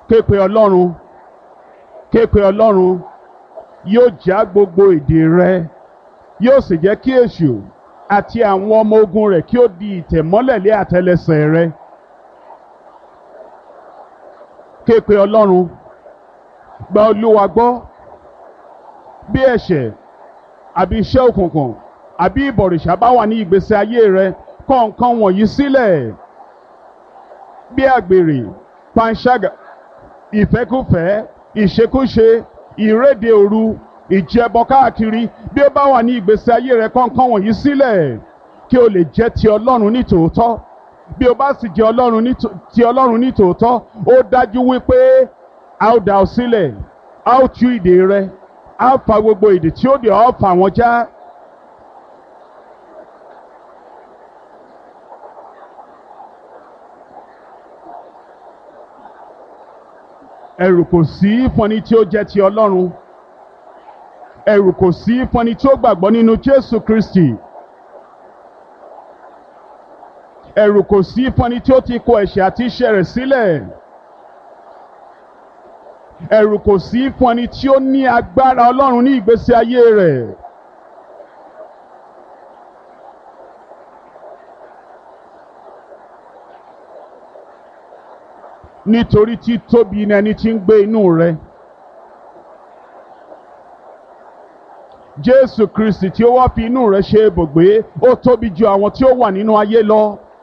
képe ọlọ́run képe ọlọ́run yóò já gbogbo èdè rẹ yóò sì jẹ́ kí èṣù àti àwọn ọmọ ogun rẹ̀ kí ó di ìtẹ̀mọ́lẹ̀ lé àtẹlẹsẹ̀ rẹ képe ọlọ́run gba olúwa gbọ́ bí ẹ̀ṣẹ̀ àbí iṣẹ́ òkùnkùn àbí ìbọ̀rìṣà bá wà ní ìgbésí ayé rẹ kọ̀ nǹkan wọ̀nyí sílẹ̀ bí àgbèrè panṣágà ìfẹ́kúfẹ̀ẹ́ ìṣekúṣe ìréde òru ìjẹbọ káàkiri bí ó bá wà ní ìgbésí ayé rẹ kọ̀ nǹkan wọ̀nyí sílẹ̀ kí o lè jẹ́ ti ọlọ́run ní tòótọ́ bí o bá sì jẹ́ ọlọ́run ní tò- ti ọlọ́run ní tòótọ́ ó dájú wípé a ó dá ọ sílẹ̀ a ó tú ìdè rẹ a ó fa gbogbo ìdè tí ó dè ọ́ fà wọ́n já. ẹ̀rù kò sí fún ẹni tí ó jẹ́ ti ọlọ́run ẹ̀rù kò sí fún ẹni tí ó gbàgbọ́ nínú jésù kristi ẹ̀rù kò sí fún ẹni tí ó ti kọ ẹ̀ṣẹ̀ àti iṣẹ́ rẹ̀ sílẹ̀ ẹ̀rù kò sí fún ẹni tí ó ní agbára ọlọ́run ní ìgbésí ayé rẹ̀ nítorí tí tóbi ni ẹni tí ń gbé inú rẹ̀ jésù kristi tí ó wá fi inú rẹ̀ ṣe ibùgbé ó tóbi ju àwọn tí ó wà nínú ayé lọ